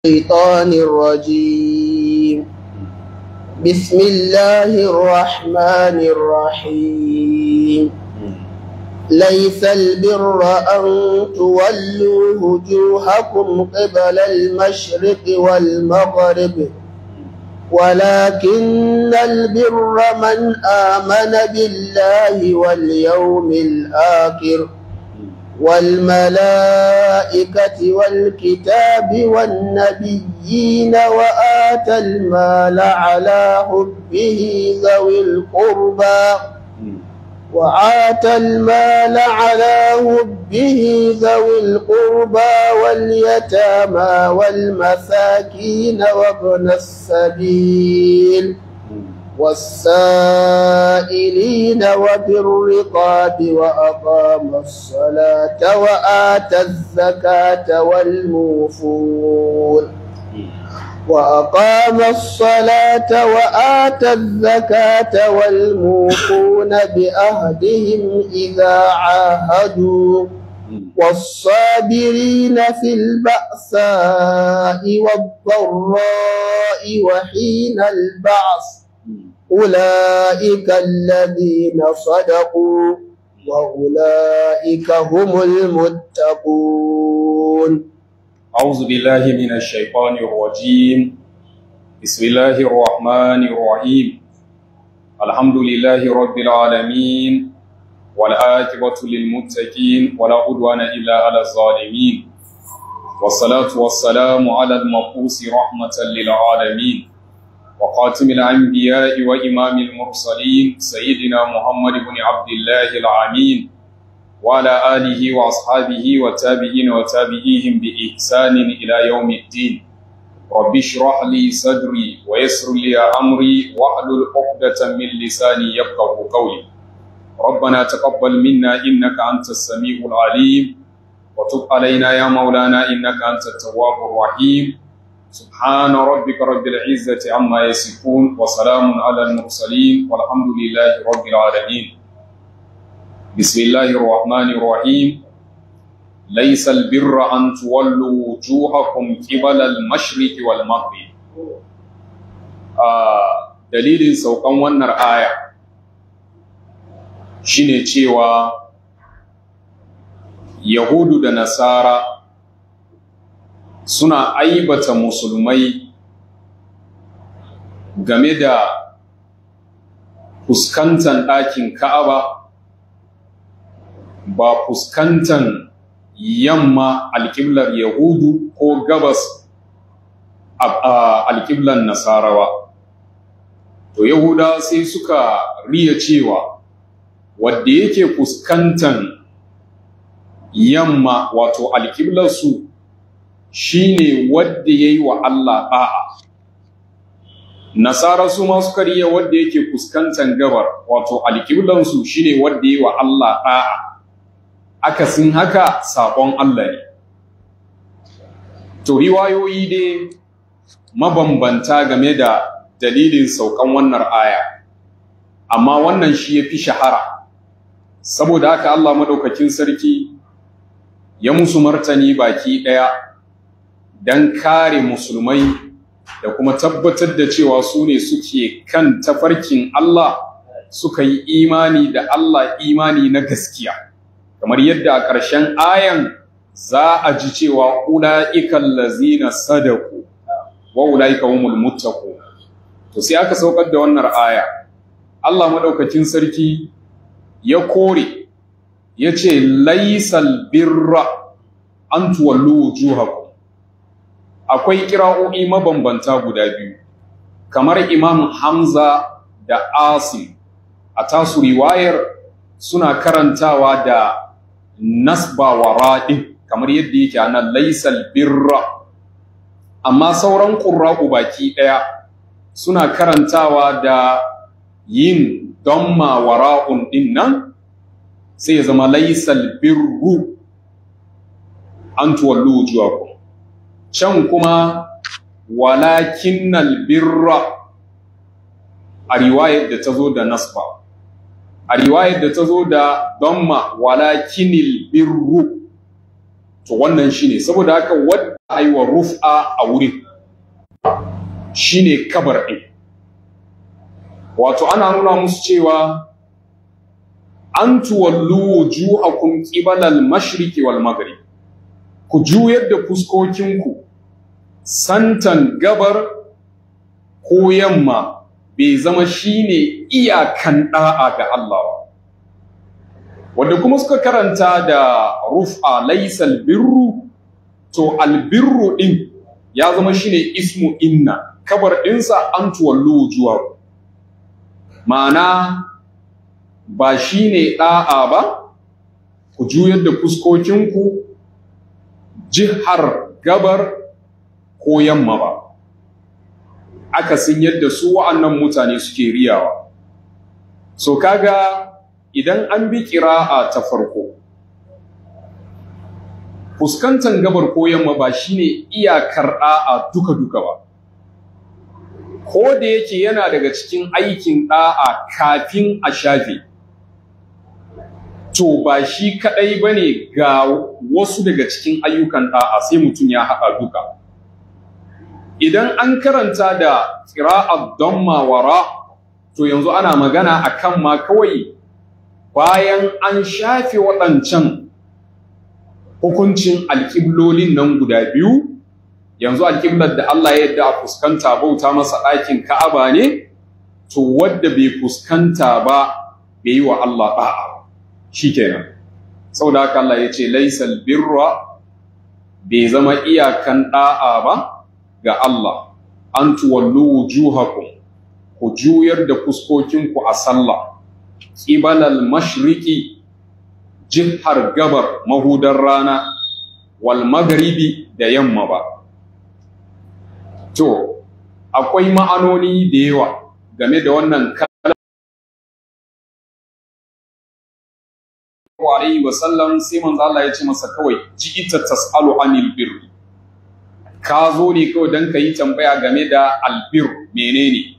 الشيطان الرجيم بسم الله الرحمن الرحيم ليس البر أن تولوا وجوهكم قبل المشرق والمغرب ولكن البر من آمن بالله واليوم الآخر والملائكة والكتاب والنبيين وآتى المال على حبه ذوي القربى وآتى المال على حبه ذوي القربى واليتامى والمساكين وابن السبيل والسائلين وفي الرقاب وأقام الصلاة وآتى الزكاة والموفون وأقام الصلاة وآتى الزكاة والموفون بأهدهم إذا عاهدوا والصابرين في البأساء والضراء وحين البعث أولئك الذين صدقوا وأولئك هم المتقون أعوذ بالله من الشيطان الرجيم بسم الله الرحمن الرحيم الحمد لله رب العالمين والعاقبة للمتقين ولا عدوان إلا على الظالمين والصلاة والسلام على المبعوث رحمة للعالمين وخاتم الأنبياء وإمام المرسلين سيدنا محمد بن عبد الله العمين وعلى آله وأصحابه وتابعين وتابعيهم بإحسان إلى يوم الدين رب اشرح لي صدري ويسر لي أمري واحلل عقدة من لساني يفقه قولي ربنا تقبل منا إنك أنت السميع العليم وتب علينا يا مولانا إنك أنت التواب الرحيم سبحان ربك رب العزة عما يصفون وسلام على المرسلين والحمد لله رب العالمين بسم الله الرحمن الرحيم ليس البر أن تولوا وجوهكم قبل المشرق والمغرب آه دليل سوقان wannan aya shine cewa Yahudu da Nasara suna aibata musulmai game da fuskantan ɗakin Ka'aba ba fuskantan yamma alƙiblar Yahudu ko gabas alƙiblar Nasarawa. To Yahuda sai suka riya cewa wadda yake fuskantan yamma wato alƙiblarsu shi ne wadda ya yi wa Allah ɗa'a. Nasara su ma suka riya wadda yake fuskantan gabar wato alƙiblansu shi ne wadda ya yi wa Allah ɗa'a. akasin haka saƙon Allah ne. To, riwayoyi dai mabambanta game da dalilin saukan wannan aya, amma wannan shi ya fi shahara, saboda haka Allah maɗaukakin sarki ya musu martani baki ɗaya don kare musulmai da kuma tabbatar da cewa su ne suke kan tafarkin Allah suka yi imani da Allah imani na gaskiya. kamar yadda a ƙarshen ayan za a ji cewa ula'ikan lazina sadaku wa ula'ika humul muttaqu to sai aka saukar da wannan aya Allah madaukakin sarki ya kore yace laisal birra an tuwallu wujuhakum akwai kira'o'i mabambanta guda biyu kamar Imam Hamza da Asim a tasu riwayar suna karantawa da nasba wa raɗin kamar yadda yake a nan laisal birra amma sauran ƙurra'u baki ɗaya suna karantawa da yin damma wa ra'un ɗin nan sai ya zama laisal birru an tuwallo wujuwaku can kuma walakinnal birra a riwayar da ta zo da nasba a riwayar da ta zo da damma walakinil birru to wannan shine saboda haka wadda a yi wa rufa a wurin shine kabar ɗin wato ana nuna musu cewa an tuwallu wujuhakum qibala al-mashriqi wal maghrib ku juyar da fuskokinku santan gabar ko yamma bai zama shine iyakan da'a ga Allah ba wanda kuma suka karanta da rufa laysal birru to albirru din ya zama shine ismu inna kabar ɗinsa an tuwallu wujuhakum ma'ana ba shi ne ɗa'a ba ku juyar da fuskokinku jihar gabar ko yamma ba akasin yadda su wa'annan mutane suke riyawa so kaga idan an bi ƙira'a ta farko fuskantar gabar ko yamma ba shine iyakar ɗa'a duka-duka ba ko da yake yana daga cikin aikin ɗa'a kafin a shafe to ba shi kaɗai ba ne ga wasu daga cikin ayyukan ɗa'a sai mutum ya haɗa duka idan an karanta da ƙira'ar don mawara to yanzu ana magana a kan ma kawai bayan an shafe waɗancan hukuncin alƙiblolin nan guda biyu yanzu alƙiblar da Allah ya yadda a fuskanta bauta masa ɗakin Ka'aba ne to wadda bai fuskanta ba bai yi wa Allah ɗa'a shikenan saboda haka Allah ya ce laisal birra bai zama iyakan ɗa'a ba ga Allah an tuwallu wujuhakum ku juyar da fuskokinku a sallah qibalal mashriqi jihar gabar mahudar rana wal maghribi da yamma ba To, akwai ma'anoni da yawa game da wannan kalan alaihi wasallam sai manzo Allah ya ce masa kawai ji'ita tas'alu anil birri ka zo ne kawai dan yi tambaya game da albir menene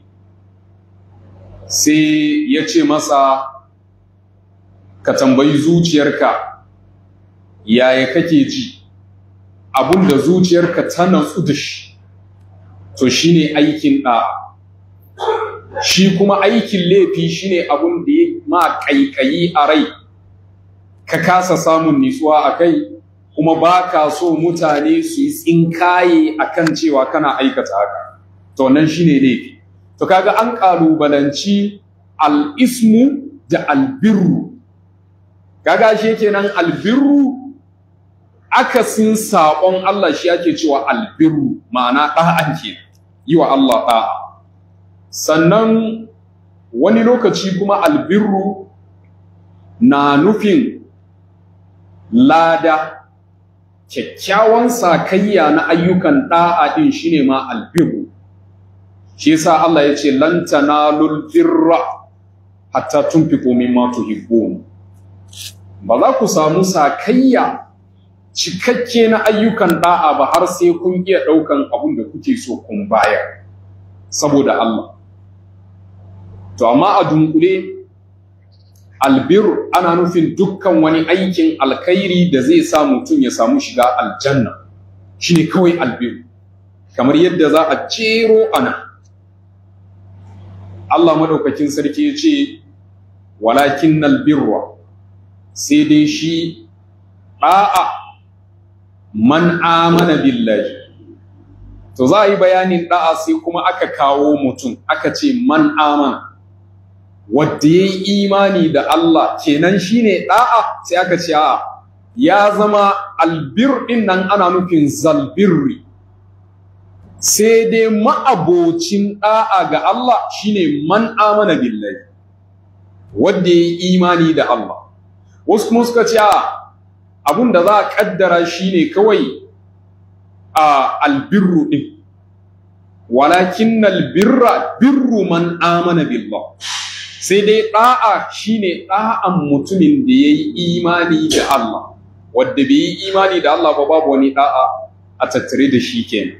sai ya ce masa ka tambayi zuciyarka yaya kake ji abinda zuciyarka ta natsu da shi to shine aikin ɗa shi kuma aikin laifi shine abun da ya ma ƙaiƙayi a rai ka kasa samun nitsuwa a kai kuma ba ka so mutane su yi tsinkaye a kan cewa kana aikata haka to nan shine laifi to kaga an ƙalubalanci al'ismu da albirru kaga shi kenan albirru akasin saƙon Allah shi ake cewa albirru ma'ana ɗa'an ke yi wa Allah ɗa'a sannan wani lokaci kuma albirru na nufin lada kyakkyawan sakayya na ayyukan ɗa'a ɗin shine ma albirru shi yasa Allah ya ce lan tanalul birra hatta tunfiqu mimma tuhibbun ba za ku samu sakayya cikakke na ayyukan da'a ba har sai kun iya ɗaukan abin da kuke so kun bayar saboda Allah to amma a dunkule albir ana nufin dukkan wani aikin alkhairi da zai sa mutum ya samu shiga aljanna shine kawai albir kamar yadda za a jero ana Allah madaukakin sarki ya ce walakin albirra sai dai shi ɗa'a man amana billahi to za a yi bayanin da'a sai kuma aka kawo mutum aka ce man amana wadda ya yi imani da Allah kenan shine da'a sai aka ce a ya zama albir din nan ana nufin zalbirri sai dai ma'abocin da'a ga Allah shine man amana billahi wadda ya yi imani da Allah wasu kuma suka ce a abun da za a kaddara shine kawai a albirru din walakin albirra birru man amana billah sai dai da'a shine da'an mutumin da yayi imani da Allah wanda bai yi imani da Allah ba babu wani da'a a tattare da shi kenan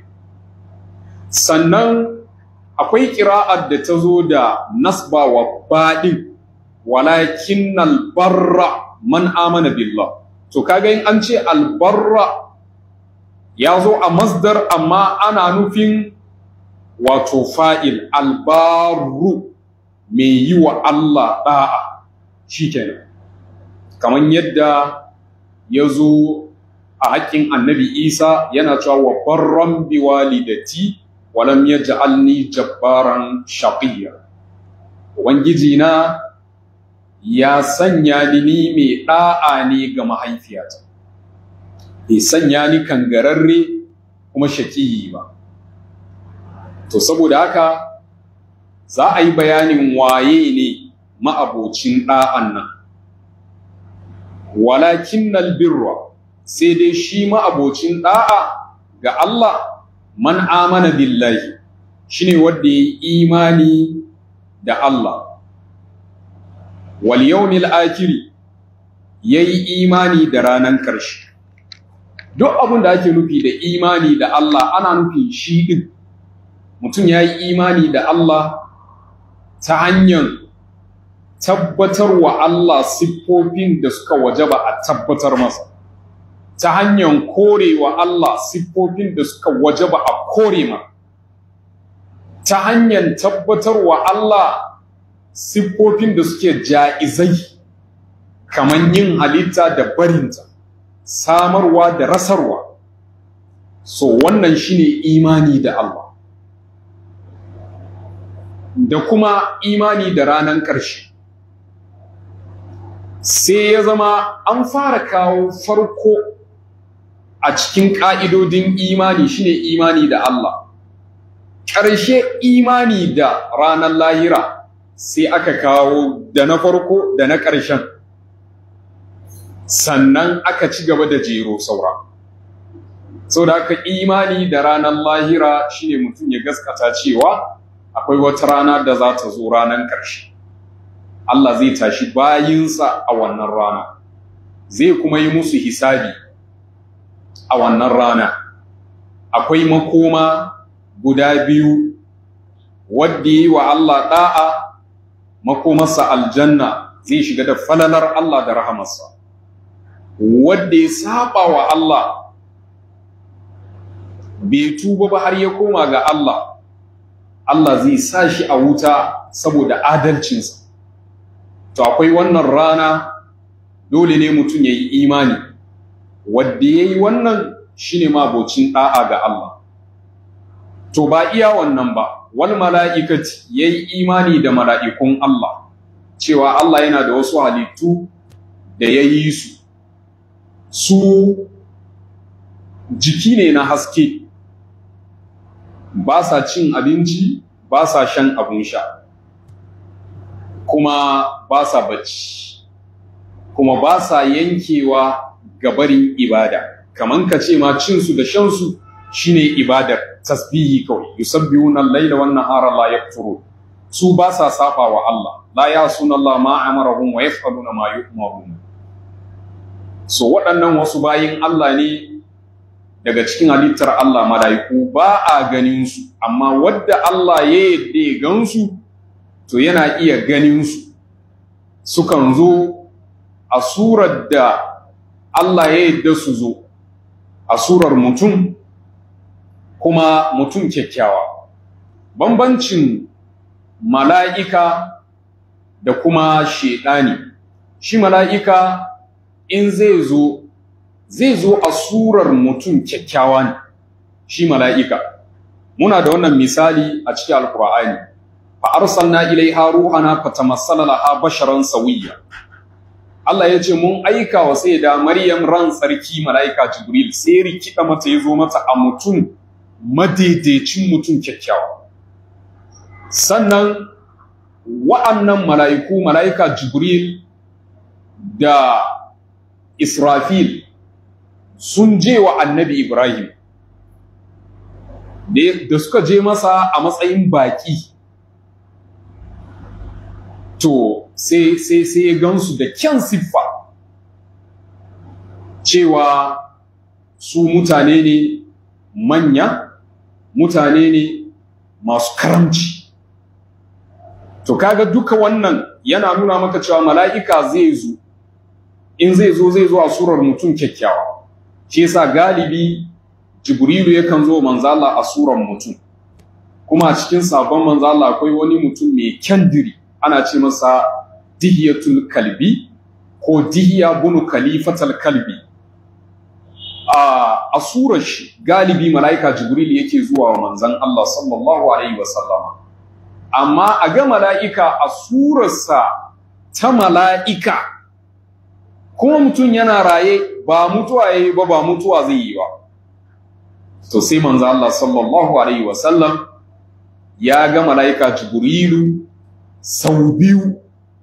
sannan akwai ƙira'ar da ta zo da nasba wa baɗin walakin albarra man amana billah to kaga in an ce albarra ya zo a masdar amma ana nufin wato fa'il albaru mai yi wa Allah ɗa'a shi kenan kamar yadda ya zo a haƙƙin annabi isa yana cewa wa barran bi walidati walam yaj'alni jabbaran shaqiyya ubangiji na ya sanya ni ni mai ɗa'a ne ga mahaifiyata bai sanya ni kangararre kuma shaƙiyi ba to saboda haka za a yi bayanin waye ne ma'abocin ɗa'an nan walakin birra sai dai shi ma'abocin ɗa'a ga Allah man amana billahi shine wanda ya yi imani da Allah wal yawmil akhiri yayi imani da ranan ƙarshe duk abin da ake nufi da imani da Allah ana nufin shi din mutum ya yi imani da Allah ta hanyar tabbatar wa Allah siffofin da suka wajaba a tabbatar masa ta hanyar korewa Allah siffofin da suka wajaba a kore ma ta hanyar tabbatar wa Allah siffofin da suke ja'izai kamar yin halitta da barinta samarwa da rasarwa so wannan shine imani da Allah da kuma imani da ranar ƙarshe sai ya zama an fara kawo farko a cikin ƙa'idodin imani shine imani da Allah ƙarshe imani da ranar lahira sai aka kawo da na farko da na ƙarshen sannan aka ci gaba da jero saura sau da aka imani da ranar lahira shine mutum ya gaskata cewa akwai wata rana da za ta zo ranar ƙarshe Allah zai tashi bayinsa a wannan rana zai kuma yi musu hisabi a wannan rana akwai makoma guda biyu wadda yi wa Allah ɗa'a makomarsa aljanna zai shiga da falalar Allah da rahamarsa wadda ya saba wa Allah bai tuba ba har ya koma ga Allah Allah zai sa shi a wuta saboda adalcinsa to akwai wannan rana dole ne mutum ya yi imani wadda ya yi wannan shi ne mabocin ɗa'a ga Allah to ba iya wannan ba wal mala'ikati ya yi imani da mala'ikun Allah cewa Allah yana da wasu halittu da ya yi su su jiki ne na haske ba sa cin abinci ba sa shan abin sha kuma ba sa bacci kuma ba sa yankewa gabarin ibada kaman ka ce ma cinsu da shansu shine ibadar tasbihi kawai yusabbihuna al-laila wan nahara la yafturu su ba sa saba wa Allah la yasuna Allah ma amarahum wa yaf'aluna ma yu'marun so waɗannan wasu bayin Allah ne daga cikin halittar Allah malaiku ba a ganin su amma wadda Allah ya yadda ya gansu to yana iya ganin su sukan zo a surar da Allah ya yadda su zo a surar mutum kuma mutum kyakkyawa bambancin mala'ika da kuma shedani shi mala'ika in zai zo zai zo a surar mutum kyakkyawa ne shi mala'ika muna da wannan misali a cikin alkur'ani fa arsalna ilaiha ruhana fatamassala laha basharan sawiyya Allah ya ce mun aika wa sai da Maryam ran sarki mala'ika Jibril sai rikida mata ya zo mata a mutum madaidaicin mutum kyakkyawa sannan wa'annan mala'iku mala'ika Jibril da Israfil sun je wa annabi Ibrahim da suka je masa a matsayin baƙi to sai sai sai ya gansu da kyan siffa cewa su mutane ne manya mutane ne masu karamci to kaga duka wannan yana nuna maka cewa mala'ika zai zo in zai zo zai zo a surar mutum kyakkyawa shi yasa galibi jibrilu yakan zo manzo Allah a suran mutum kuma a cikin sabon manzo Allah akwai wani mutum mai kyandiri ana ce masa dihiyatul kalbi ko dihiya bunu khalifatal kalbi a surar shi galibi mala'ika jibril yake zuwa wa manzon Allah sallallahu alaihi wasallama amma a ga mala'ika a surarsa ta mala'ika kuma mutum yana raye ba mutuwa yayi ba ba mutuwa zai yi ba to sai manzo Allah sallallahu alaihi wasallam ya ga mala'ika jibrilu sau biyu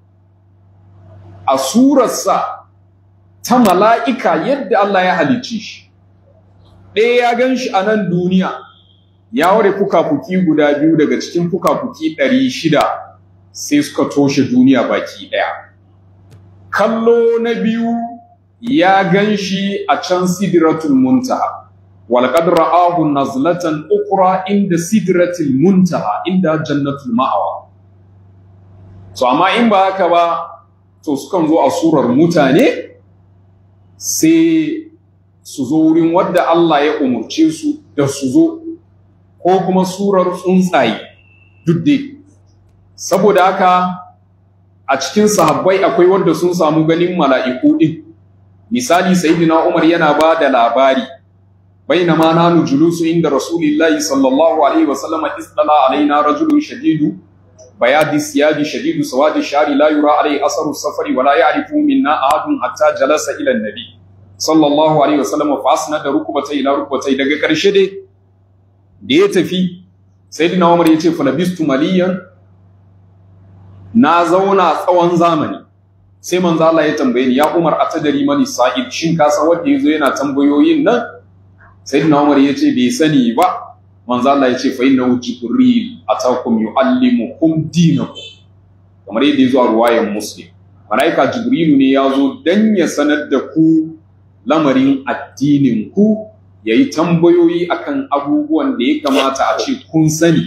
a surarsa ta mala'ika yadda Allah ya halicci shi ɗaya ya gan shi a nan duniya ya ware fuka-fuki guda biyu daga cikin fuka-fuki ɗari shida sai suka toshe duniya baki ɗaya kallo na biyu ya gan shi a can sidratul muntaha walqad ra'ahu nazlatan ukra inda sidratul muntaha inda jannatul ma'awa so amma in ba haka ba to sukan zo a surar mutane sai su zo wurin wadda Allah ya umurce su da su zo ko kuma surar tsuntsaye duk dai saboda haka a cikin sahabbai akwai wanda sun samu ganin mala'iku din misali sayyidina Umar yana ba da labari bainama nanu julusu inda rasulillahi sallallahu alaihi wasallam istala alaina rajulun shadidu bayadi siyadi shadidu sawadi shari la yura alai asaru safari wala ya'rifu minna ahadun hatta jalasa ila nabi sallallahu alaihi wasallam fa asnada rukubatai ila rukubatai daga karshe dai da ya tafi sayyidina Umar yace fa labistu maliyan na zauna tsawon zamani sai manzo Allah ya tambaye ni ya Umar atadari mani sa'id shin ka san wanda yazo yana tambayoyin nan sayyidina Umar yace bai sani ba manzo Allah yace fa innahu jibril atakum yuallimukum dinakum kamar yadda yazo a ruwayan muslim malaika jibrilu ne yazo dan ya sanar da ku lamarin addinin ku yayi tambayoyi akan abubuwan da ya kamata a ce kun sani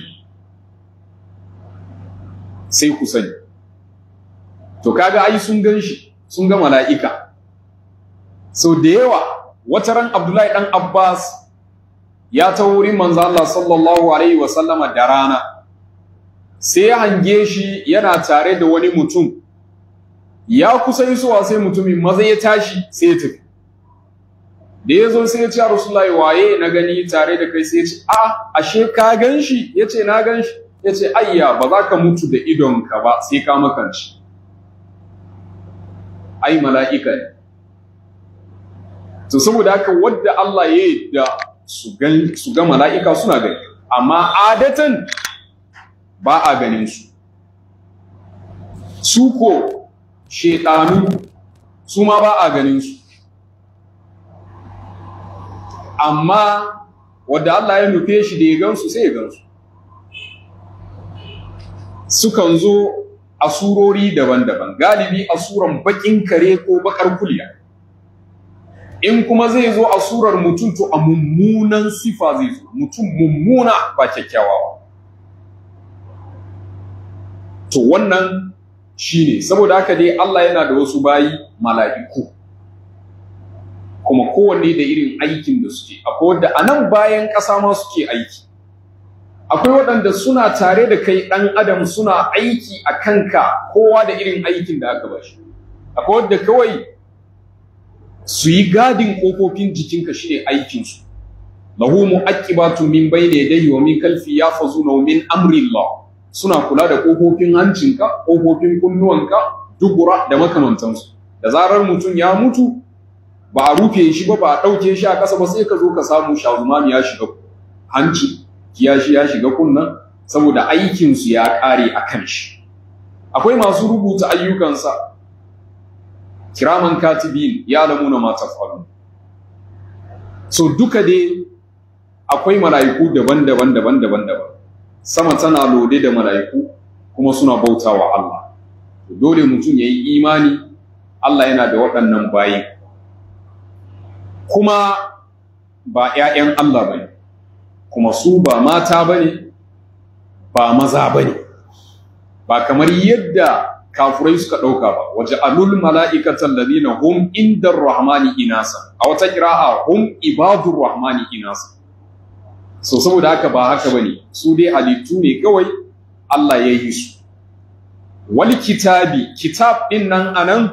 sai ku sani to kaga ai sun gan shi sun ga mala'ika sau da yawa wata ran abdullahi dan abbas ya ta wurin manzo Allah sallallahu alaihi wa sallama da rana sai ya hange shi yana tare da wani mutum ya kusa isowa sai mutumin maza ya tashi sai ya tafi da ya zo sai ya ce rasulullahi waye na gani tare da kai sai ya ce a ashe ka gan shi ya ce na gan shi ya ce ayya ba za ka mutu da idonka ba sai ka makanci ai mala'ika ne to saboda haka wadda Allah ya yi da su ga mala'ika suna gani amma adatan ba a ganin su su ko shedanu su ma ba a ganin su amma wadda Allah ya nufe shi da ya gansu sai ya gansu sukan zo a surori daban-daban galibi a suran bakin kare ko bakar kulya in kuma zai zo a surar mutum to a mummunan sifa zai zo mutum mummuna ba kyakkyawa to wannan shine saboda haka dai Allah yana da wasu bayi mala'iku kuma kowanne da irin aikin da suke akwai wanda a nan bayan ƙasa ma suke aiki akwai waɗanda suna tare da kai ɗan adam suna aiki a kanka kowa da irin aikin da aka bashi akwai wadda kawai su yi gadin ƙofofin jikinka shi ne aikinsu lahu mu'aqibatu min bayni yadayhi wa min khalfi yafazuna min amrillah suna kula da ƙofofin hancinka ƙofofin kunnuwanka dubura da makamantansu da zarar mutum ya mutu ba a rufe shi ba ba a ɗauke shi a ƙasa ba sai ka zo ka samu shazumami ya shiga hanci kiyashi ya shiga kunnan saboda aikinsu ya ƙare a kan shi akwai masu rubuta ayyukansa kiraman katibin ya lamuna ma tafalun so duka dai akwai mala'iku daban-daban daban-daban daban sama tana lode da mala'iku kuma suna bautawa Allah dole mutum yayi imani Allah yana da waɗannan bayi kuma ba ‘ya'yan Allah bane kuma su ba mata bane ba maza bane ba kamar yadda kafurai suka ɗauka ba waje alul mala'ikatan ladina hum indar rahmani inasa a wata kira'a hum ibadur rahmani inasa so saboda haka ba haka bane su dai halittu ne kawai Allah ya yi su wal kitabi kitab din nan anan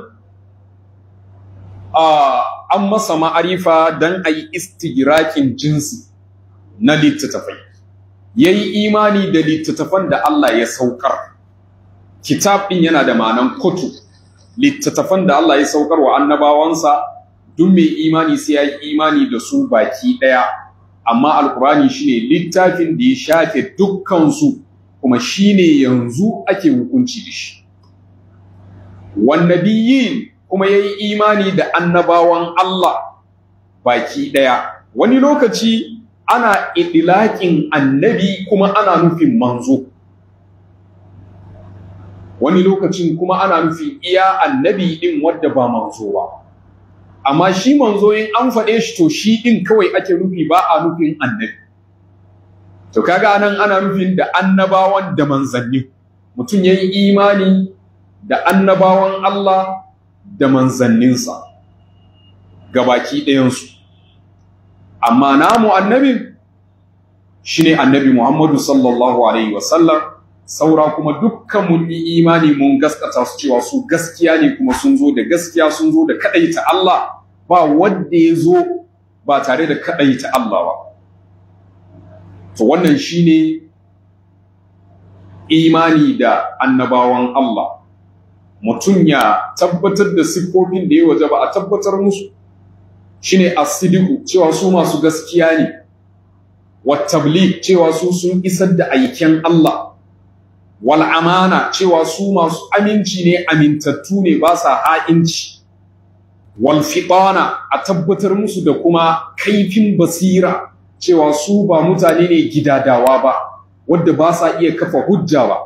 an masa ma'arifa dan ayi istigrakin jinsi na littattafai yayi imani da littattafan da Allah ya saukar kitab din yana da ma'anan kutu littattafan da Allah ya saukar wa annabawansa duk mai imani sai ya yi imani da su baki ɗaya amma alkurani shine littafin da ya shafe dukkansu kuma shine yanzu ake hukunci da shi wannabiyin kuma ya yi imani da annabawan Allah baki ɗaya wani lokaci ana idilaƙin annabi kuma ana nufin manzo wani lokacin kuma ana nufin iya annabi ɗin wadda ba manzo ba amma shi manzo in an faɗe shi to shi ɗin kawai ake nufi ba a nufin annabi to kaga nan ana nufin da annabawan da manzanni mutum ya yi imani da annabawan Allah da manzanninsa gabaki ɗayansu amma namu annabin shine annabi Muhammadu sallallahu alaihi wasallam saura kuma dukkan mun yi imani mun gaskata su cewa su gaskiya ne kuma sun zo da gaskiya sun zo da kadaita Allah ba wanda ya zo ba tare da kadaita Allah ba to wannan shine imani da annabawan Allah mutum ya tabbatar da siffofin da ya waje ba a tabbatar musu shine as-sidiqu cewa su masu gaskiya ne wat tabligh cewa su sun isar da aiken Allah wal amana cewa su masu aminci ne amintattu ne ba sa ha'inci wal fitana a tabbatar musu da kuma kaifin basira cewa su ba mutane ne gidadawa ba wadda ba sa iya kafa hujja ba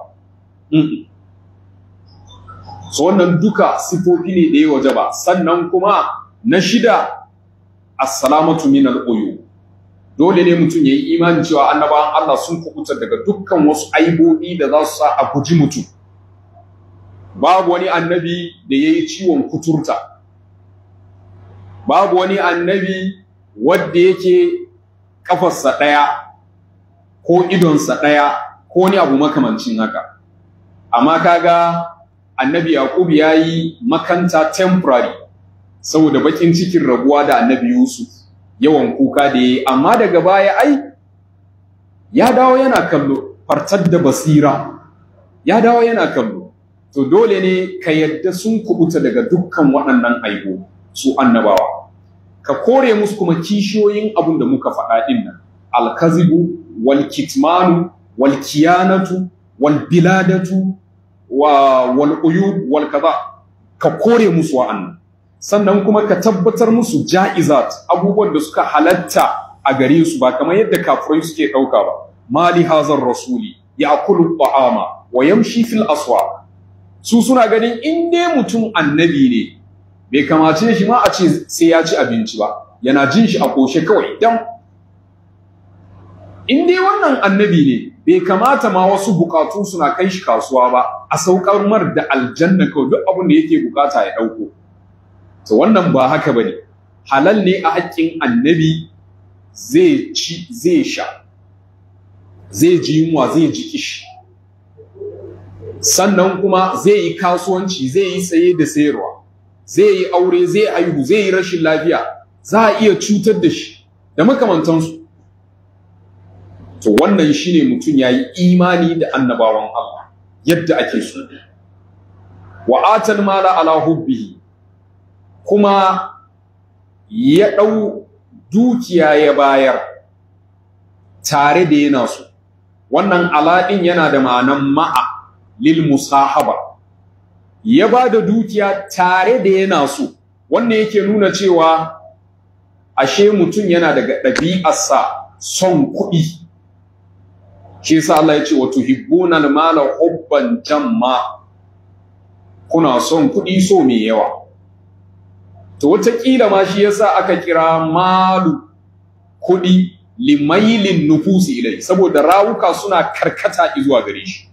so wannan duka sifofi ne da ya waje ba sannan kuma na shida assalamatu min al-uyub dole ne mutum yayi imani cewa annabawan Allah sun kubuta daga dukkan wasu aibobi da za su sa a guji mutum babu wani annabi da yayi ciwon kuturta babu wani annabi wanda yake kafarsa daya ko idonsa daya ko wani abu makamancin haka amma kaga annabi yaqub yayi makanta temporary saboda bakin cikin rabuwa da annabi yusuf yawan kuka da yayi amma daga baya ai ya dawo yana kallo fartar da basira ya dawo yana kallo to dole ne ka yadda sun kubuta daga dukkan waɗannan aibo su annabawa ka kore musu kuma kishiyoyin abin da muka faɗa ɗin nan alkazibu wal kitmanu wal kiyanatu wal biladatu wa wal uyub wal kaza ka kore musu wa'annan sannan kuma ka tabbatar musu ja'izat abubuwan da suka halatta a gare su ba kamar yadda kafirai suke ɗauka ba mali hazar rasuli ya'kulu ta'ama wa yamshi fil aswaq su suna ganin in dai mutum annabi ne bai kamace shi ma a ce sai ya ci abinci ba yana jin shi a koshe kawai dan in dai wannan annabi ne bai kamata ma wasu bukatu suna kai shi kasuwa ba a saukar mar da aljanna kawai duk abin da yake bukata ya dauko to wannan ba haka bane halal ne a haƙƙin annabi zai ci zai sha zai ji yunwa zai ji kishi sannan kuma zai yi kasuwanci zai yi saye da sayarwa zai yi aure zai aihu zai yi rashin lafiya za a iya cutar da shi da makamantansu to wannan shine mutum ya yi imani da annabawan Allah yadda ake so wa atal mala ala hubbihi kuma ya ɗau dukiya ya bayar tare da yana so wannan alaɗin yana da ma'anan ma'a lil musahaba ya ba da dukiya tare da yana so wannan yake nuna cewa ashe mutum yana daga ɗabi'arsa son kuɗi shi yasa Allah ya ce wa tuhibbuna al-mala hubban jamma kuna son kuɗi so mai yawa to wataƙila ma shi yasa aka kira malu kuɗi limailin nufusi ilai saboda rawuka suna karkata zuwa gare shi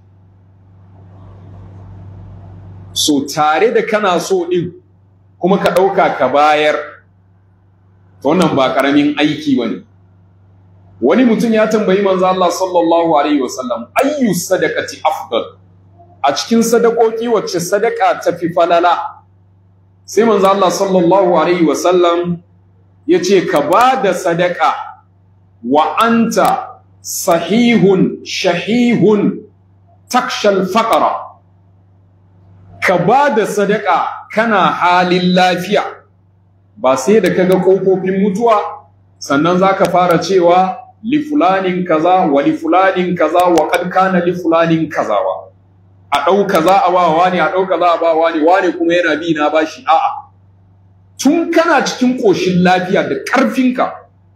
so tare da kana so ɗin kuma ka ɗauka ka bayar to wannan ba ƙaramin aiki ba ne wani mutum ya tambayi manzo Allah sallallahu alaihi wasallam ayyu sadaqati afdal a cikin sadakoki wacce sadaka tafi falala sai manzo Allah sallallahu alaihi wasallam yace ka bada sadaka wa anta sahihun shahihun takshal faqra ka bada sadaka kana halin lafiya ba sai da kaga kofofin mutuwa sannan zaka fara cewa li fulanin kaza wa li fulanin kaza wa qad kana li fulanin kaza wa a dau kaza a ba wani a dau kaza a ba wani wani kuma yana bi na bashi a'a tun kana cikin koshin lafiya da karfinka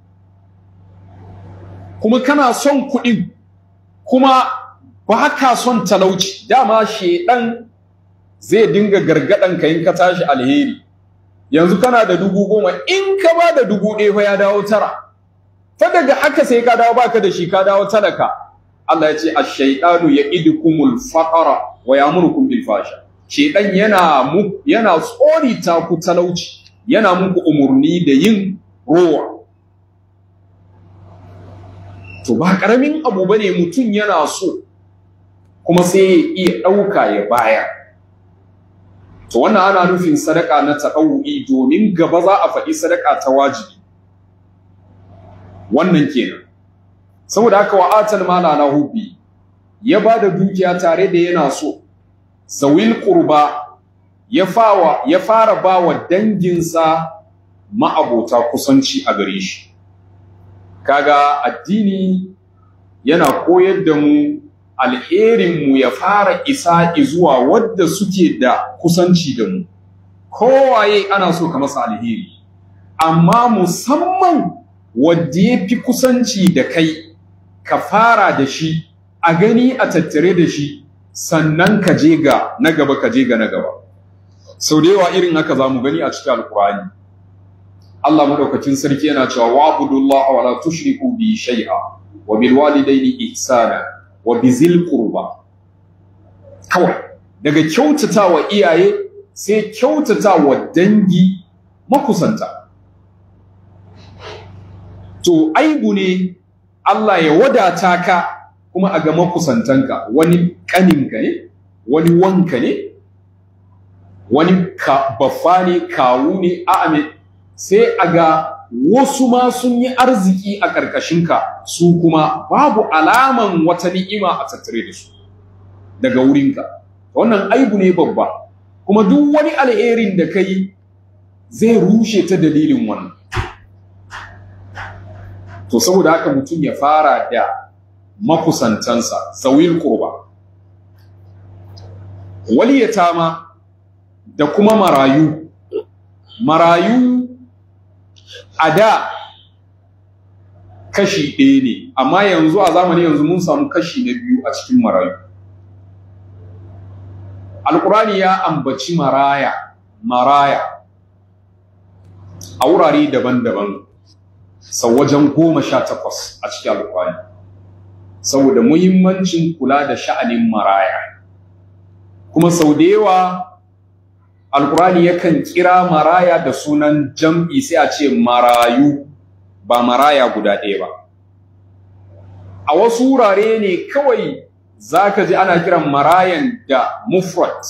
kuma kana son kuɗi kuma ba ka son talauci dama shedan zai dinga gargadan ka in ka tashi alheri yanzu kana da dubu goma in ka ba da dubu ɗaya fa ya dawo tara fa daga haka sai ka dawo baka da shi ka dawo talaka Allah ya ce ash-shaytanu ya'idukumul faqra wa ya'murukum bil fasha shedan yana mu yana tsori ta ku talauci yana muku umurni da yin rowa to ba karamin abu bane mutum yana so kuma sai ya iya ɗauka ya bayar to wannan ana nufin sadaka na taɗau'i domin gaba za a faɗi sadaka ta wajibi wannan kenan saboda haka wa atal mala na hubbi ya ba da dukiya tare da yana so zawil qurba ya fawa ya fara ba wa danginsa ma'abota kusanci a gare shi kaga addini yana koyar da mu alherinmu ya fara isa zuwa wadda suke da kusanci da mu kowaye ana so ka masa alheri amma musamman wadda ya fi kusanci da kai ka fara da shi a gani a tattare da shi sannan ka je ga na gaba ka je ga na gaba sau da yawa irin haka za mu gani a cikin alkurani Allah madaukakin sarki yana cewa wa'budullaha wa la tushriku bi shay'a wa bil walidayni ihsana wa bizil qurba kawai daga kyautatawa iyaye sai kyautatawa dangi makusanta to aibu ne Allah ya wadata ka kuma a ga makusantanka wani kaninka ne wani wanka ne wani ka baffa ne kawu ne a'ame sai a ga wasu ma sun yi arziki a ƙarƙashinka su kuma babu alaman wata ni'ima a tattare da su daga wurinka wannan aibu ne babba kuma duk wani alherin da ka yi zai rushe ta dalilin wannan to saboda haka mutum ya fara da makusantansa zawil qurba waliyatama da kuma marayu marayu a da kashi ɗaya ne amma yanzu a zamani yanzu mun samu kashi na biyu a cikin marayu alkurani ya ambaci maraya maraya a wurare daban-daban sau wajen goma sha takwas a cikin alkurani saboda muhimmancin kula da sha'anin maraya kuma sau da yawa alkurani yakan kira maraya da sunan jam'i sai a ce marayu ba maraya guda ɗaya ba a wasu wurare ne kawai za ka ji ana kiran marayan da mufrat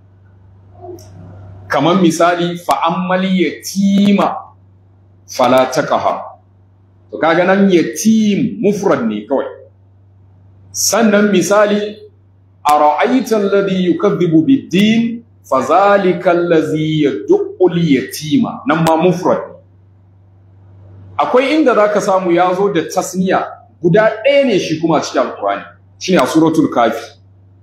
kamar misali fa'ammali yatima fala taqaha to kaga nan yatim mufrad ne kawai sannan misali ara'aita alladhi yukadhibu bid-din fazalika allazi yad'u al-yatima nan ma mufrad akwai inda zaka samu yazo da tasniya guda ɗaya ne shi kuma cikin alqur'ani shine a suratul kafi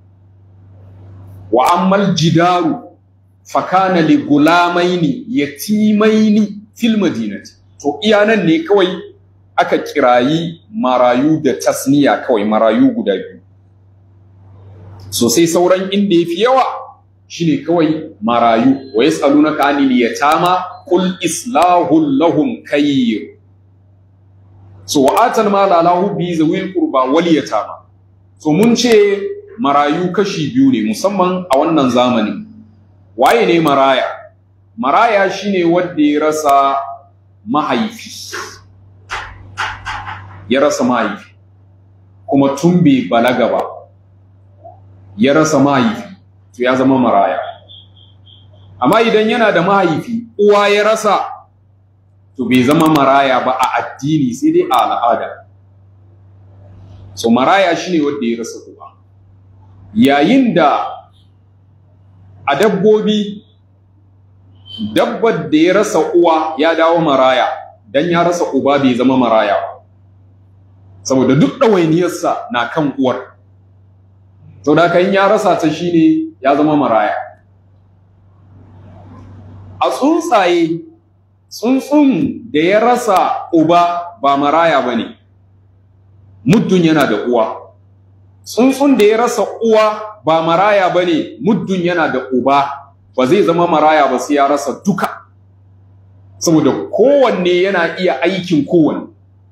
wa ammal jidaru fakana li gulamaini yatimaini fil madinati to iya nan ne kawai aka kirayi marayu da tasniya kawai marayu guda biyu so sai sauran inda yafi yawa shine kawai marayu wa yasalunaka anil yatama qul islahul lahum kayr so wa atal mala lahu bi zawil qurba wal yatama so mun ce marayu kashi biyu ne musamman a wannan zamanin waye ne maraya maraya shine wanda ya rasa mahaifi ya rasa mahaifi kuma tun bai balaga ba ya rasa mahaifi to ya zama maraya amma idan yana da mahaifi uwa ya rasa to bai zama maraya ba a addini sai dai a al'ada so maraya shine wanda ya rasa uwa yayin da a dabbobi dabbar da ya rasa uwa ya dawo maraya dan ya rasa uba bai zama maraya ba saboda duk ɗawainiyarsa na kan uwar sau da kan ya rasa ta shine ya zama maraya a tsuntsaye tsuntsun da ya rasa uba ba maraya ba ne muddin yana da uwa tsuntsun da ya rasa uwa ba maraya ba ne muddin yana da uba ba zai zama maraya ba sai ya rasa duka saboda kowanne yana iya aikin kowanne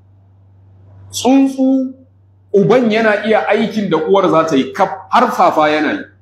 tsuntsu uban yana iya aikin da uwar za ta yi kaf har fafa yana yi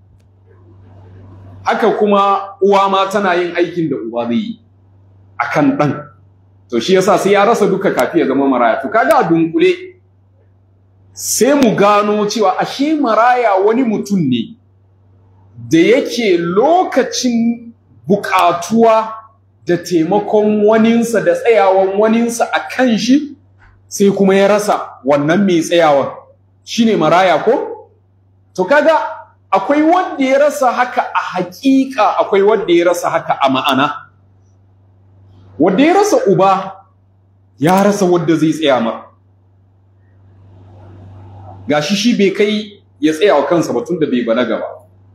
haka kuma uwa ma tana yin aikin da uba zai yi akan ɗan to shi yasa sai ya rasa duka kafi ya zama maraya to kaga a dunkule sai mu gano cewa ashe maraya wani mutum ne da yake lokacin bukatuwa da taimakon waninsa da tsayawan waninsa a kan shi sai kuma ya rasa wannan mai tsayawan shine maraya ko to kaga akwai wanda ya rasa haka a hakika akwai wanda ya rasa haka a ma'ana wanda ya rasa uba ya rasa wanda zai tsaya ma gashi shi bai kai ya tsaya wa kansa ba tunda bai balaga ba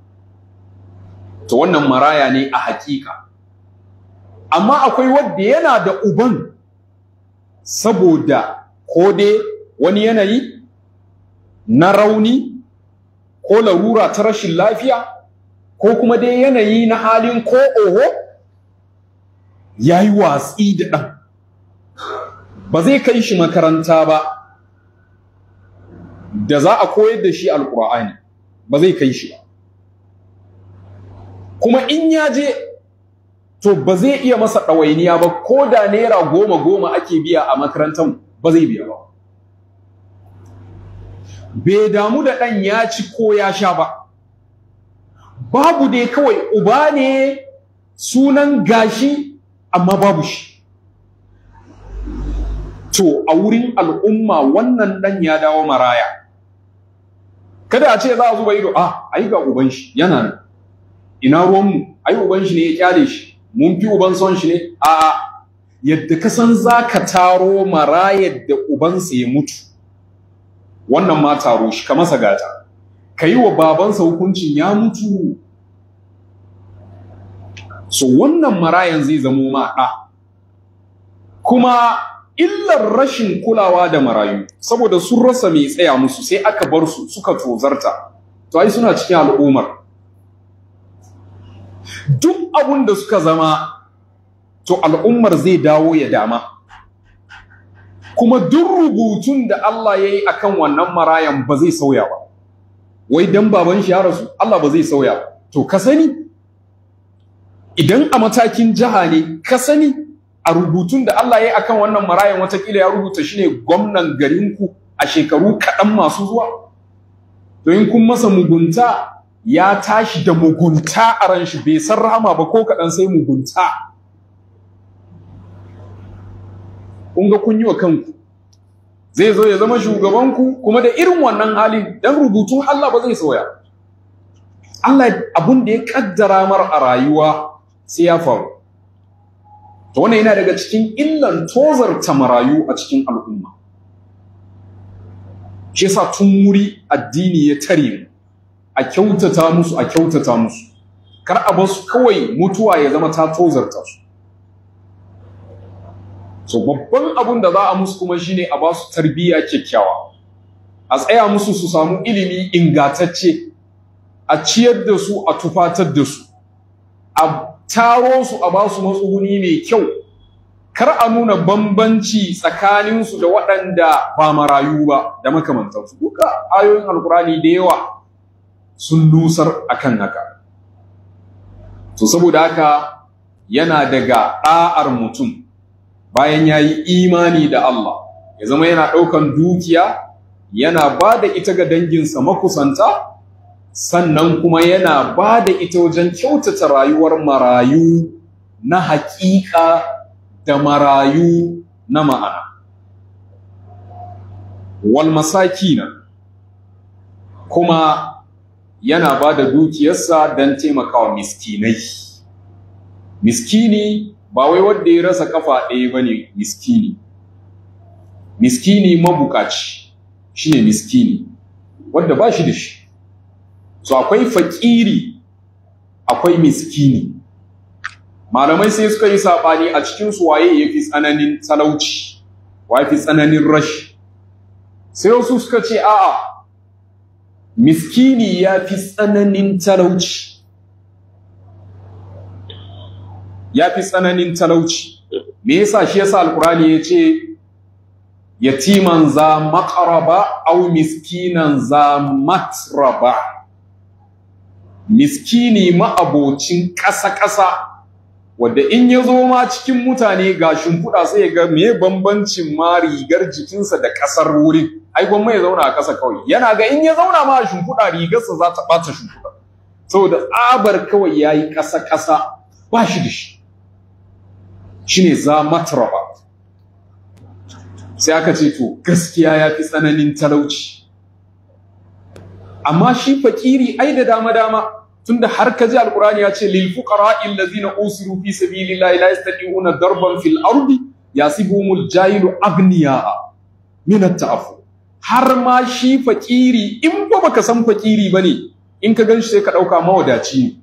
to wannan maraya ne a hakika amma akwai wanda yana da uban saboda ko dai wani yanayi na rauni ko larura ta rashin lafiya ko kuma dai yanayi na halin ko oho ya yi watsi da ɗan ba zai kai shi makaranta ba da za a koyar da shi alƙur'ani ba zai kai shi ba kuma in ya je to ba zai iya masa ɗawainiya ba ko da naira goma goma ake biya a makarantar ba zai biya ba bai damu da ɗan ya ci ko ya sha ba babu dai kawai uba ne sunan gashi amma babu shi to a wurin al'umma wannan ɗan ya dawo maraya kada a ce za a zuba ido a ai ga uban shi yana nan ina ruwanmu ai uban shi ne ya kyale shi mun fi uban son shi ne a yadda ka san za ka taro marayar da ubansa ya mutu wannan ma taro shi ka masa gata ka yi wa babansa hukuncin ya mutu so wannan marayan zai zamo ma ɗa kuma illar rashin kulawa da marayu saboda sun rasa mai tsaya musu sai aka bar su suka tozarta to ai suna cikin al'ummar duk abun da suka zama to al'ummar zai dawo ya dama kuma duk rubutun da Allah ya yi a kan wannan marayan ba zai sauya ba wai don baban shi ya rasu Allah ba zai sauya ba to ka sani idan a matakin jiha ne ka sani a rubutun da Allah ya yi a kan wannan marayan watakila ya rubuta shi ne gwamnan garinku a shekaru kaɗan masu zuwa to in kun masa mugunta ya tashi da mugunta a ran shi bai san rahama ba ko kaɗan sai mugunta kun ga kun yi wa kanku zai zo ya zama shugabanku kuma da irin wannan hali dan rubutun Allah ba zai sauya Allah abun da ya kaddara mar a rayuwa sai ya faru to wannan yana daga cikin illan tozarta marayu a cikin al'umma shi yasa tun wuri addini ya tare mu a kyautata musu a kyautata musu kar a basu kawai mutuwa ya zama ta tozarta su so babban abun da za a musu kuma shine a basu tarbiyya kyakkyawa a tsaya musu su samu ilimi ingatacce a ciyar da su a tufatar da su a taro su a basu matsuguni mai kyau kar a nuna bambanci tsakaninsu da waɗanda ba marayu ba da makamantansu duka ayoyin alkurani da yawa sun nusar akan haka to saboda haka yana daga ɗa'ar mutum bayan ya yi imani da Allah ya zama yana ɗaukan dukiya yana ba da ita ga danginsa makusanta sannan kuma yana ba da ita wajen kyautata rayuwar marayu na haƙiƙa da marayu na ma'ana wal masakina kuma yana ba da dukiyarsa don taimakawa miskinai miskini ba wai wanda ya rasa kafa ɗaya ba ne miskini miskini mabukaci shi ne miskini wanda ba shi da shi so akwai fakiri akwai miskini malamai sai suka yi saɓani a cikinsu waye ya fi tsananin talauci wa fi tsananin rashi sai wasu suka ce a'a miskini ya fi tsananin talauci ya fi tsananin talauci me yasa shi yasa alkurani ya ce yatiman za maƙaraba au miskinan za matraba miskini ma'abocin ƙasa-ƙasa wadda in ya zo ma cikin mutane ga shimfiɗa sai ya ga me bambancin ma rigar jikinsa da ƙasar wurin ai gwamma ya zauna a ƙasa kawai yana ga in ya zauna ma a shimfiɗa rigarsa za ta ɓata shimfiɗa saboda tsabar kawai ya yi ƙasa-ƙasa ba shi da shi shi ne za matraba sai aka ce to gaskiya ya fi tsananin talauci amma shi fakiri ai da dama-dama tunda har ka ji alkurani ya ce lil fuqara allazina usiru fi sabilillahi la yastati'una darban fil ardi yasibuhumul jahilu agniya min at-ta'affuf har ma shi fakiri in ba baka san fakiri bane in ka ganshi sai ka dauka mawadaci ne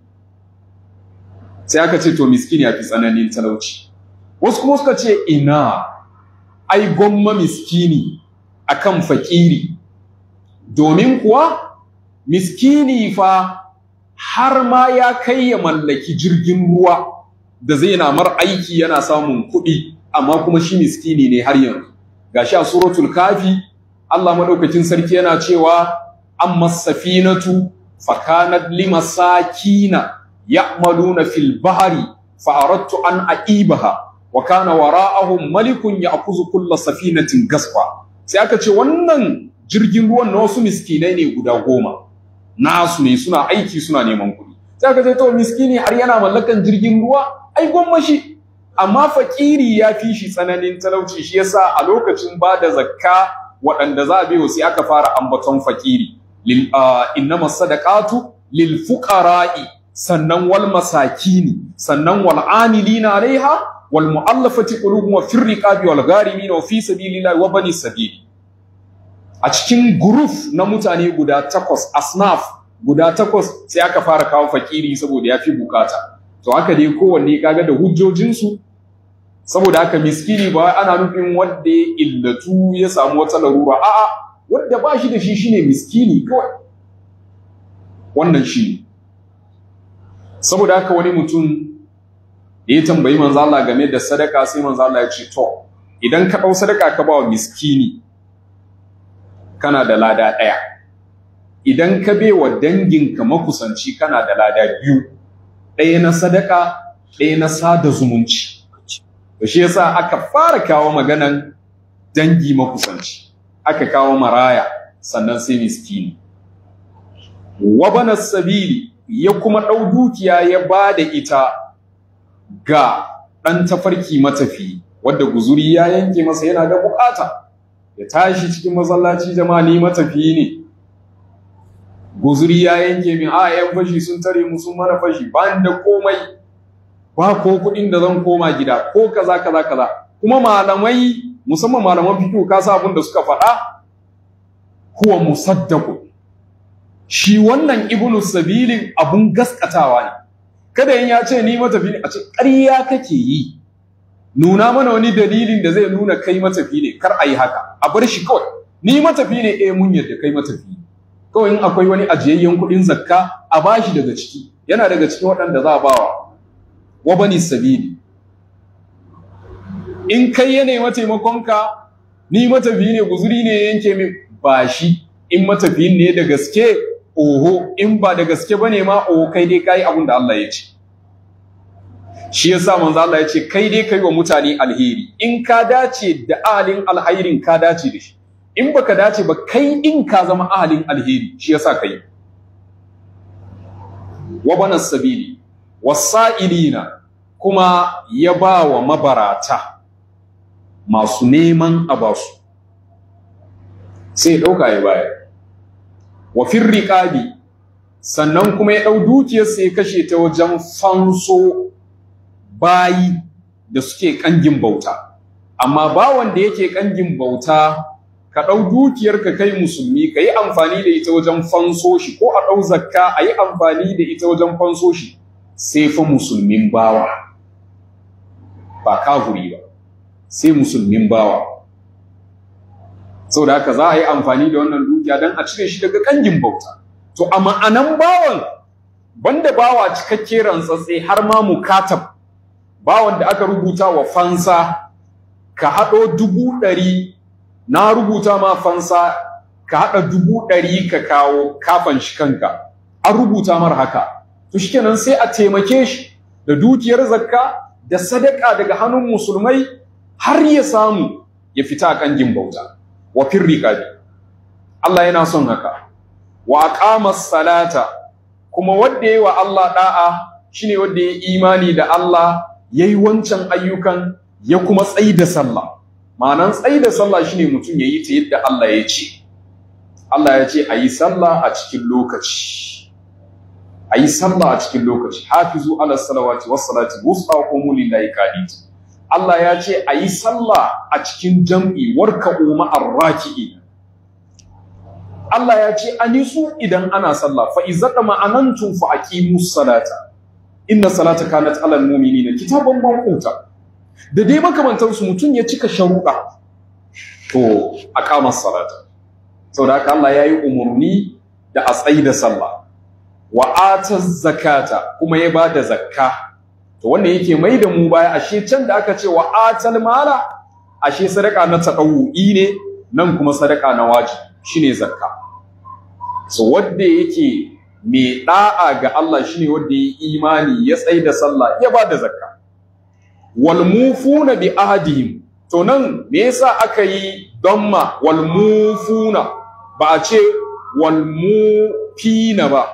sai aka ce to miskini yafi tsananin talauci wasu kuma suka ce ina ai gomma miskini akan fakiri domin kuwa miskini fa har ma ya kai ya mallaki jirgin ruwa da zai na mar aiki yana samun kuɗi amma kuma shi miskini ne har yanzu gashi a suratul kafi Allah madaukakin sarki yana cewa amma safinatu fakanat limasakina ya'maluna fil bahri fa aradtu an aibaha wa kana wara'ahum malikun ya'khudhu kulla safinatin gasfa sai aka ce wannan jirgin ruwan na wasu miskinai ne guda goma nasu ne suna aiki suna neman kuɗi sai aka ce to miskini har yana mallakan jirgin ruwa ai gwammashi amma fakiri ya fi shi tsananin talauci shi yasa a lokacin ba da zakka waɗanda za a biyo sai aka fara ambaton fakiri lil innama sadaqatu lil fuqara'i sannan wal masakini sannan wal amilina alaiha wal mu'allafati qulubuhum wa fir riqabi wal gharimin wa fi sabilillahi wa bani sabili a cikin guruf na mutane guda takwas asnaf guda takwas sai aka fara kawo fakiri saboda ya fi bukata to haka dai kowanne kaga da hujjojinsu saboda haka miskini ba ana nufin wanda ya illatu ya samu wata larura a'a wanda ba shi da shi shine miskini kawai wannan shi saboda haka wani mutum da ya tambayi manzo Allah game da sadaka sai manzo Allah ya ce to idan ka dau sadaka ka ba wa miskini kana da lada ɗaya idan ka wa danginka makusanci kana da lada biyu ɗaya na sadaka ɗaya na sada zumunci da shi yasa aka fara kawo maganan dangi makusanci aka kawo maraya sannan sai miskini wabana sabili ya kuma ɗau dukiya ya ba da ita ga ɗan tafarki matafi wadda guzuri ya yanke masa yana da bukata ya tashi cikin masallaci jama'a ni matafi ne guzuri ya yanke min a yan fashi sun tare mu sun mana fashi ba da komai ba ko kuɗin da zan koma gida ko kaza kaza kaza kuma malamai musamman malaman fiqh ka sa abin da suka faɗa huwa musaddaqu shi wannan ibnu sabilin abun gaskatawa ne kada in ya ce ni matafi ne a ce ƙarya kake yi nuna mana wani dalilin da zai nuna kai matafi ne kar a yi haka a bar shi kawai ni matafi ne eh mun yadda kai matafi kawai in akwai wani ajiyayyen kuɗin zakka a bashi daga ciki yana daga cikin waɗanda za a bawa wa bani sabili in kai ya nema taimakonka ni matafi ne guzuri ne yanke min ba shi in matafi ne da gaske oho in ba da gaske bane ma oho kai dai kai abin da Allah ya ce shi yasa manzo Allah ya ce kai dai kai wa mutane alheri in ka dace da ahalin alhairin ka dace da shi in baka dace ba kai in ka zama ahalin alheri shi yasa kai wa bana sabili wasa'ilina kuma ya ba wa mabarata masu neman a basu sai ɗauka ya bayar wa firriƙabi sannan kuma ya ɗau dukiyarsa ya kashe ta wajen fanso bayi da suke ƙangin bauta amma bawan da yake ƙangin bauta ka ɗau dukiyarka kai musulmi ka yi amfani da ita wajen fanso shi ko a ɗau zakka a yi amfani da ita wajen fanso shi sai fa musulmin bawa ba kafuri ba sai musulmin bawa da haka za a yi amfani da wannan dukiya don a cire shi daga ƙangin bauta to a ma'anan bawan banda bawa cikakke rantsatse har ma mukatab bawan da aka rubuta wa fansa ka haɗo dubu ɗari na rubuta ma fansa ka haɗa dubu ɗari ka kawo kafan shi kanka an rubuta mar haka to shikenan sai a taimake shi da dukiyar zakka da sadaka daga hannun musulmai har ya samu ya fita a kangin bauta wa firriqabi Allah yana son haka wa aqama salata kuma wanda yayi wa Allah da'a shine wanda yayi imani da Allah yayi wancan ayyukan ya kuma tsayi da sallah ma'anan tsayi da sallah shine mutum yayi ta yadda Allah ya ce Allah ya ce ayi sallah a cikin lokaci ayi sallah a cikin lokaci hafizu ala salawati was salati wusta qumu lillahi qanit Allah ya ce ayi sallah a cikin jam'i warka'u ma'ar raki'in Allah ya ce anisu idan ana sallah fa izata ma'anantum fa aqimus salata inna salata kanat alal mu'minina kitaban mawquta da dai makamantar su mutun ya cika sharuɗa to aqamas salata saboda haka Allah yayi umurni da a tsayi da sallah wa ataz zakata kuma ya bada zakka to wannan yake mai da mu baya ashe can da aka ce wa atal mala ashe sadaka na tadawu'i ne nan kuma sadaka na wajibi shine zakka so wanda yake mai da'a ga Allah shine wanda ya imani ya tsai da sallah ya ba da zakka wal mufuna bi ahdihim to nan me yasa aka yi damma wal mufuna ba a ce wal mufina ba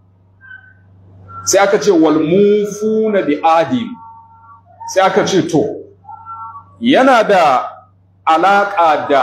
sai aka ce wal mufuna bi ahdihim sai aka ce to yana da alaka da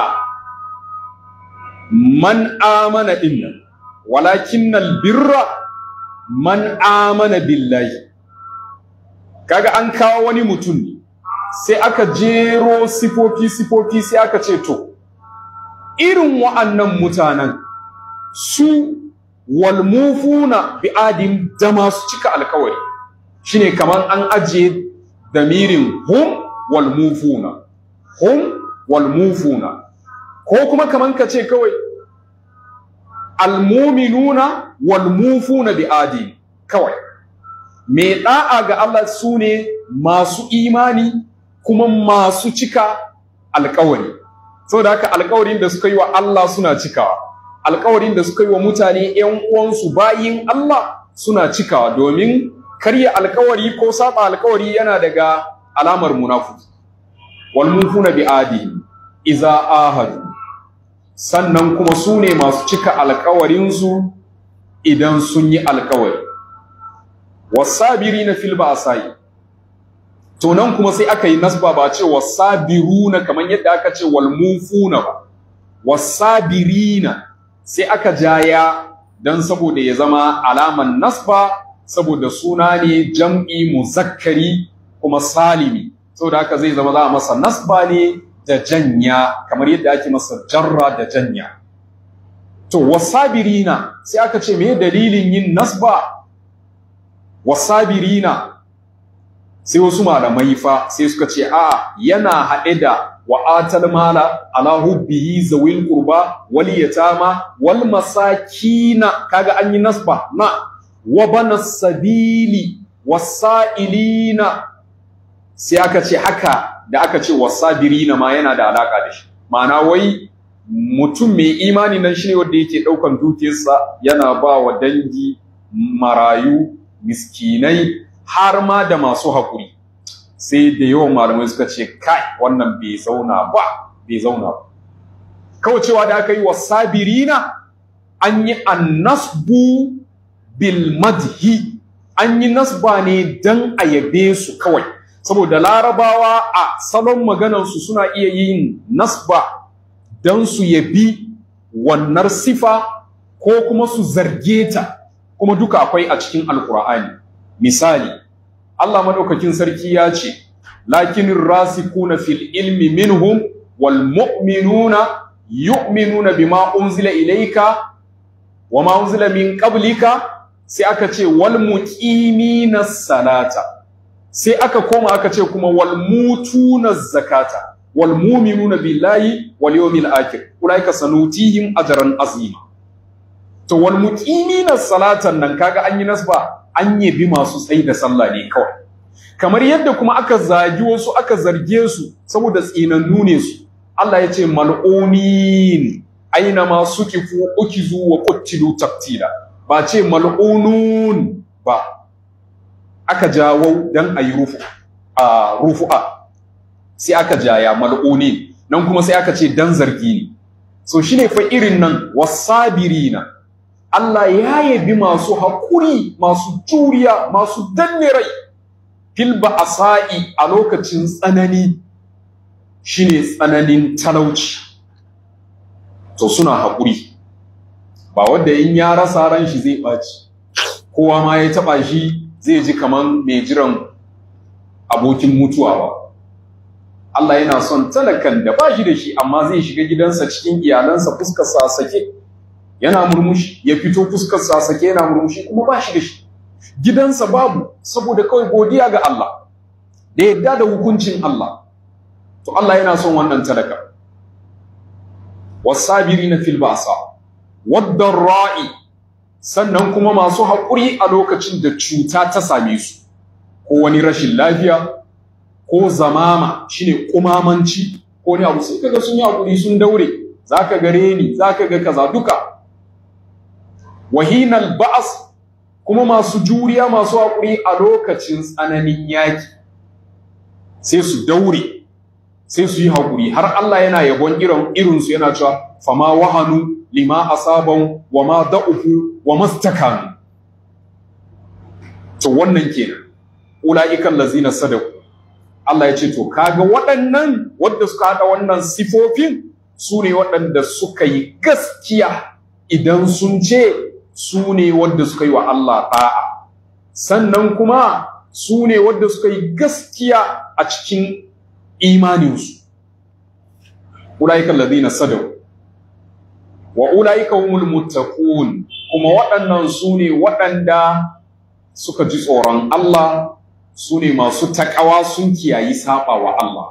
man amana dinnan walakinnal birra man amana billahi kaga an kawo wani mutum ne sai aka jero sifofi sifofi sai aka ce to irin wa'annan mutanen su walmufuna bi adim da masu cika alkawari shine kamar an ajiye damirin hum walmufuna hum walmufuna ko kuma kamar ka ce kawai almuminuna walmufuna bi adi kawai mai da'a ga Allah su ne masu imani kuma masu cika alkawari saboda haka alkawarin da suka yi wa Allah suna cikawa alkawarin da suka yi wa mutane ƴan uwansu bayin Allah suna cikawa domin karya alkawari ko saba alkawari yana daga alamar munafiki walmufuna bi adi iza ahadu sannan kuma su ne masu cika alkawarinsu idan sun yi alkawari wasabiri na filba a sayi to nan kuma sai aka yi nasba ba ce wasabiruna kamar yadda aka ce walmufuna ba wasabirina sai aka jaya don saboda ya zama alaman nasba saboda suna ne jam'i muzakkari kuma salimi saboda haka zai zama za a masa nasba ne da janya kamar yadda ake masa jarra da janya to wasabirina sai aka ce me dalilin yin nasba wasabirina sai wasu malamai fa sai suka ce a yana haɗe da wa'atal mala ala hubbihi zawil qurba wal yatama wal masakina kaga an yi nasba na wa bana sabili wasailina sai aka ce haka da aka ce wasabirina ma yana da alaka da shi ma'ana wai mutum mai imani nan shine wanda yake daukan dukiyarsa yana ba wa dangi marayu miskinai har ma da masu hakuri sai da yawan malamai suka ce kai wannan bai zauna ba bai zauna ba kawai cewa da aka yi wa sabirina an yi annasbu bil madhi an yi nasba ne dan a yabe su kawai saboda larabawa a salon maganarsu suna iya yin nasba don su yabi wannan sifa ko kuma su zarge ta kuma duka akwai a cikin alkur'ani misali Allah madaukakin sarki ya ce lakinin rasikuna fil ilmi minhum wal mu'minuna yu'minuna bima unzila ilayka wa ma unzila min qablika sai aka ce wal muqimina salata sai aka koma aka ce kuma wal mutuna zakata wal mu'minuna billahi wal yawmil akhir ulaika sanutihim ajran azima to wal muqimina salatan nan kaga an yi nasba an yabi masu tsayi da sallah ne kawai kamar yadda kuma aka zagi wasu aka zarge su saboda tsinannu ne su Allah ya ce mal'unin aina ma sukifu ukizu wa qutilu taqtila ba ce mal'unun ba aka jawo dan ayi rufu a rufu'a sai aka jaya mal'unin nan kuma sai aka ce dan zargi ne so shine fa irin nan wasabirina Allah ya yabi masu haƙuri masu juriya masu danne rai fil ba'sa'i a lokacin tsanani shine tsananin talauci to suna haƙuri ba wanda in ya rasa ran shi zai ɓaci kowa ma ya taɓa shi zai ji kaman mai jiran abokin mutuwa ba Allah yana son talakan da ba shi da shi amma zai shiga gidansa cikin iyalansa fuskar sa sake yana murmushi ya fito fuskar sa sake yana murmushi kuma ba shi da shi gidansa babu saboda kawai godiya ga Allah da yadda da hukuncin Allah to Allah yana son wannan talaka wasabirina fil ba'sa wad-dharra'i sannan kuma masu haƙuri a lokacin da cuta ta same su ko wani rashin lafiya ko zamama shine kumamanci ko ne abu sai kaga sun yi haƙuri sun daure zaka gare ni zaka ga kaza duka wahinal ba'as kuma masu juriya masu haƙuri a lokacin tsananin yaki sai su daure sai su yi haƙuri har Allah yana yabon irin irinsu yana cewa fama wahanu lima asaban wa ma da'ufu wa mastakanu to wannan kenan ulaiikal lazina sadaku Allah ya ce to kaga waɗannan wanda suka hada wannan sifofin su ne waɗanda suka yi gaskiya idan sun ce su ne wanda suka yi wa Allah ɗa'a sannan kuma su ne wanda suka yi gaskiya a cikin imaninsu ulaika alladhina sadaw wa ulaika humul muttaqun kuma waɗannan su ne waɗanda suka ji tsoron Allah su ne masu takawa sun kiyayi saba wa Allah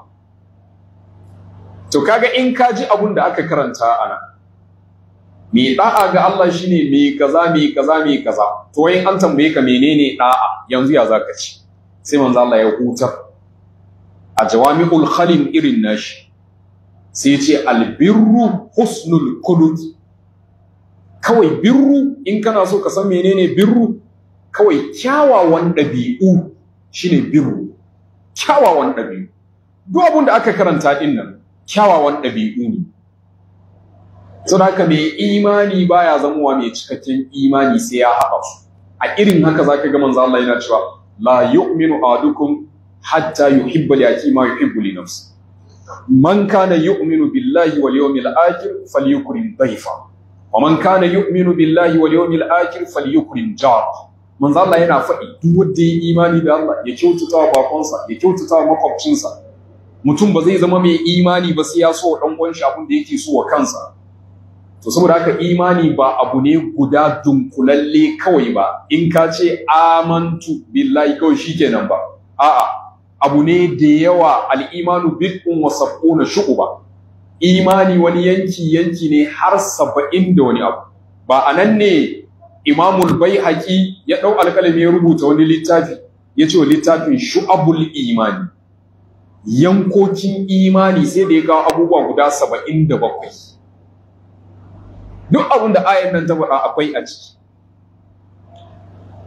to kaga in ka ji abun da aka karanta ana me da'a ga Allah shine me kaza me kaza me kaza to wayin an tambaye ka menene da'a yanzu ya zaka ci sai manzo Allah ya hutar a jawami'ul khalim irin nashi sai ce albirru husnul khuluq kawai birru in kana so ka san menene birru kawai kyawawan ɗabi'u shine birru kyawawan ɗabi'u duk abin da aka karanta din nan kyawawan ɗabi'u ne saboda haka mai imani baya zamowa mai cikakken imani sai ya haɓa su a irin haka zaka ga manzo Allah yana cewa la yu'minu ahadukum hatta yuhibba li akhi ma yuhibbu li nafsi man kana yu'minu billahi wal yawmil akhir falyukrim dayfa wa man kana yu'minu billahi wal yawmil akhir falyukrim jar manzo Allah yana faɗi duk wanda ya imani da Allah ya kyautata wa bakonsa ya kyautata wa makwabcinsa mutum ba zai zama mai imani ba sai ya so dan uwan shi abin da yake so wa kansa to saboda haka imani ba abu ne guda dunkulalle kawai ba in ka ce amantu billahi kawai shikenan ba a'a abu ne da yawa al'imanu bid'un wa sab'una shu'uba imani wani yanki yanki ne har saba'in da wani abu ba anan ne imamul baihaqi ya dau alƙalami ya rubuta wani littafi ya ce wa littafin shu'abul imani yankokin imani sai da ya kawo abubuwa guda saba'in da bakwai duk abin da ayan nan ta faɗa akwai a ciki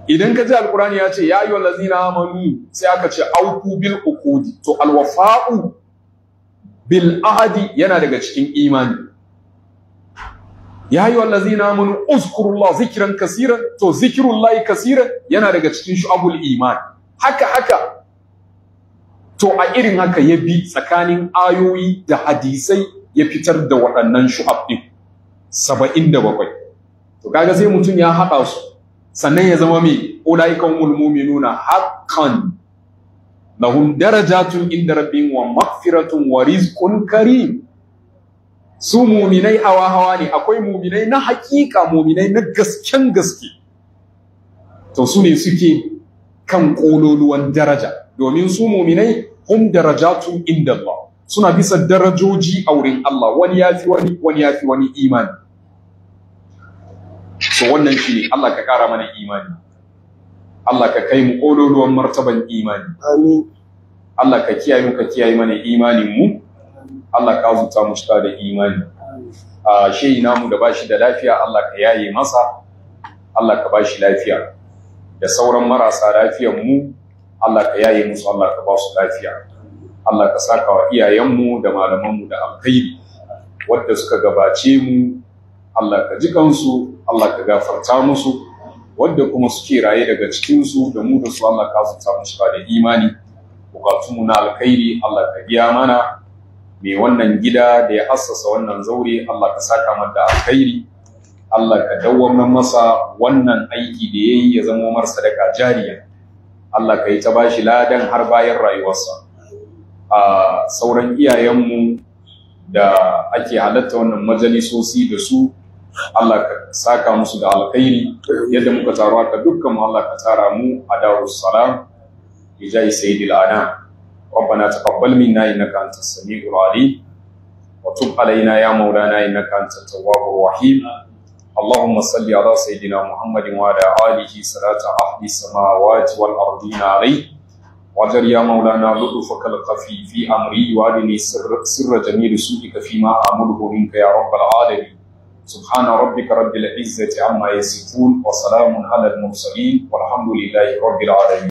idan ka ji alkurani ya ce ya yi wallazina amanu sai aka ce auku bil uqudi to alwafa'u bil ahadi yana daga cikin imani ya yi wallazina amanu uzkurullah zikran kasiran to zikrullahi kasiran yana daga cikin shu'abul iman haka haka to a irin haka ya bi tsakanin ayoyi da hadisai ya fitar da waɗannan shu'ab ɗin saba'in da bakwai to kaga sai mutum ya haɗa su sannan ya zama mai ulaikan nuna haqqan lahum darajatun inda rabbihim wa maghfiratun wa rizqun karim su muminai hawa hawa ne akwai muminai na hakika muminai na gasken gaske to su ne suke kan kololuwan daraja domin su muminai hum darajatun inda Allah suna bisa darajoji a wurin Allah wani yafi wani wani yafi wani imani so wannan shi ne Allah ka kara mana imani Allah ka kai mu kololuwan martaban imani amin Allah ka kiyaye mu ka kiyaye mana imanin mu Allah ka zuta mu shiga da imani a shehi namu da bashi da lafiya Allah ka yaye masa Allah ka bashi lafiya da sauran marasa lafiyan mu Allah ka yaye musu Allah ka ba su lafiya Allah ka saka wa iyayenmu da malamanmu da alkhairi wadda suka gabace mu Allah ka ji kansu Allah ka gafarta musu wadda kuma suke raye daga cikinsu da mu da su Allah ka zuta mu shiga da imani bukatunmu na alkhairi Allah ka biya mana mai wannan gida da ya assasa wannan zaure Allah ka saka mata alkhairi Allah ka dawwamar masa wannan aiki da yayi ya zama mar sadaka jariya Allah ka yi ta bashi ladan har bayan rayuwarsa a sauran iyayenmu da ake halatta wannan majalisosi da su Allah ka saka musu da alkhairi yadda muka taro haka dukkan mu Allah ka tara mu a darus salam bijai sayyidil anam ربنا تقبل منا انك انت السميع العليم وتب علينا يا مولانا انك انت التواب الرحيم اللهم صل على سيدنا محمد وعلى اله صلاه اهل السماوات والارضين عليه وجر يا مولانا لطفك الخفي في امري وادني سر, سر جميل سوءك فيما امره منك يا رب العالمين سبحان ربك رب العزه عما يصفون وسلام على المرسلين والحمد لله رب العالمين